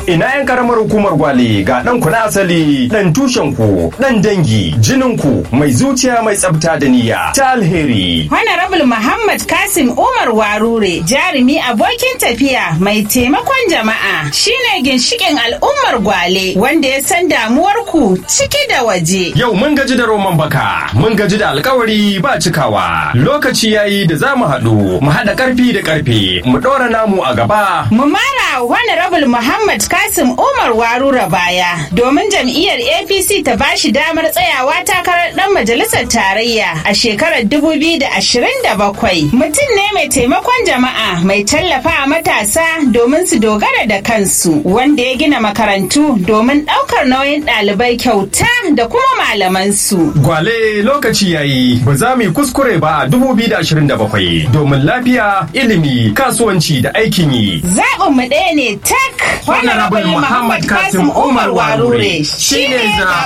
ina yan karamar hukumar gwale ga dan ku na asali dan tushen ku dan dangi jinin ku mai zuciya mai tsafta da niyya ta alheri Honorable Muhammad Kasim Umar Warure jarumi abokin tafiya mai taimakon jama'a shine ginshikin al'ummar gwale wanda ya san damuwar ku ciki da waje. Yau mun gaji da roman baka, mun gaji da alkawari ba cikawa. Lokaci yayi da za mu haɗu, mu haɗa ƙarfi da ƙarfe, mu ɗora namu a gaba. Mu mara Honorable Muhammad Kasim Umar Warura baya domin jam'iyyar APC ta bashi damar tsayawa takarar ɗan majalisar tarayya a shekarar 2027. Mutum ne mai taimakon jama'a mai tallafa matasa domin su dogara da kansu wanda ya gina makarantu domin ɗaukar nauyin ɗalibai kyauta da kuma malamansu. Gwale lokaci yayi ba za mu yi kuskure ba a 2027 domin lafiya, ilimi, kasuwanci da aikin yi. Zaɓin mu ɗaya ne tak. Honorable Muhammad Kasim Umar Warure shine